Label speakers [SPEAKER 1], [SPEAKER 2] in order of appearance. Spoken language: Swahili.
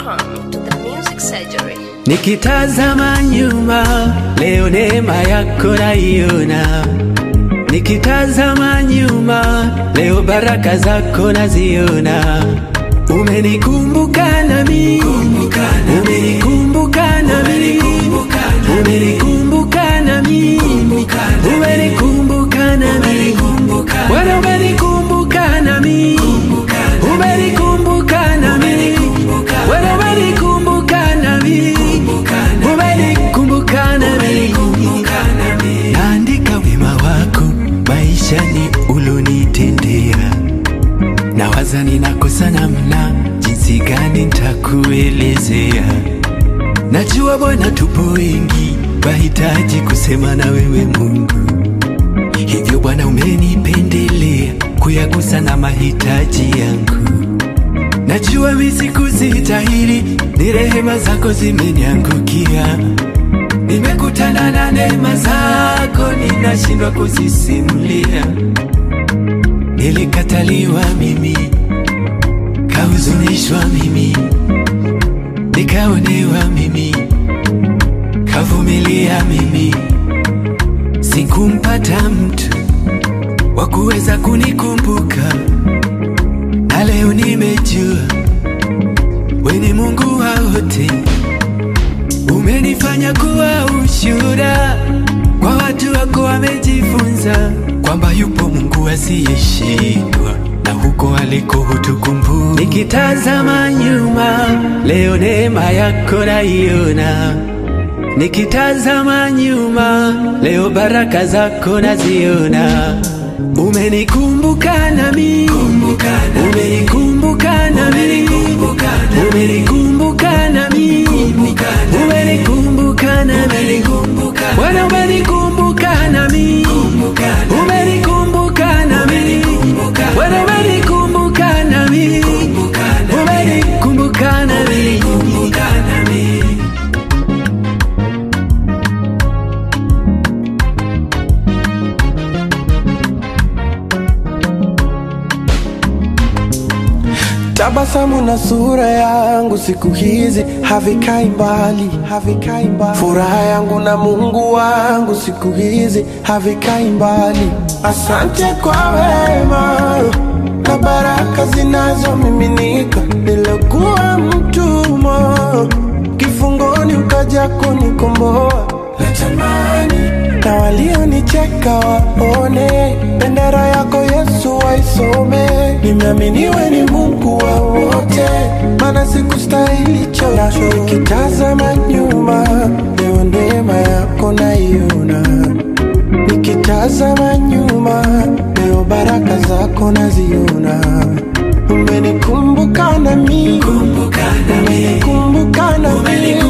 [SPEAKER 1] Welcome to the Music Surgery.
[SPEAKER 2] Nikitazama nyuma leo neema yako naiona, nikitazama nyuma leo baraka zako naziona. Umenikumbuka nami, umenikumbuka nami, umenikumbuka nami, umenikumbuka nami, Bwana umenikumbuka nami, umenikumbuka nami, Bwana umenikumbuka nami, umenikumbuka nami, naandika wema wako maishani ulonitendea nawaza ninakosa namna jinsi gani ntakuelezea. Najua Bwana, tupo wengi wahitaji kusema na wewe Mungu, hivyo Bwana umenipendelea kuyagusa na mahitaji yangu. Najua mimi sikuzistahili, ni rehema zako zimeniangukia. Nimekutana na neema zako, ninashindwa kuzisimulia. Nilikataliwa mimi, kahuzunishwa mimi, nikaonewa mimi, kavumilia mimi, sikumpata mtu wa kuweza kunikumbuka, na leo nimejua we ni Mungu wa wote, umenifanya kuwa ushuhuda kwa watu wako wamejifunza kwamba yupo Mungu asiyeshindwa na huko aliko hutukumbuka. Nikitazama nyuma leo neema yako naiona, nikitazama nyuma leo baraka zako naziona. Umenikumbuka nami, umenikumbuka nami, umenikumbuka nami, umenikumbuka nami, Bwana umenikumbuka nami, umenikumbuka nami, Bwana umenikumbuka nami, umenikumbuka nami.
[SPEAKER 3] Tabasamu na sura yangu siku hizi havikai mbali, havikai mbali. Furaha yangu na Mungu wangu siku hizi havikai mbali. Asante kwa wema na baraka zinazomiminika. Nilikuwa mtumwa kifungoni, ukaja kunikomboa. Natamani na walionicheka waone bendera yako Yesu waisome. Nimeaminiwe ni Mungu wa wote, maana sikustahili chocho. Nikitazama nyuma, leo neema yako naiona. Nikitazama nyuma, leo baraka zako naziona. Umenikumbuka nami, umenikumbuka nami,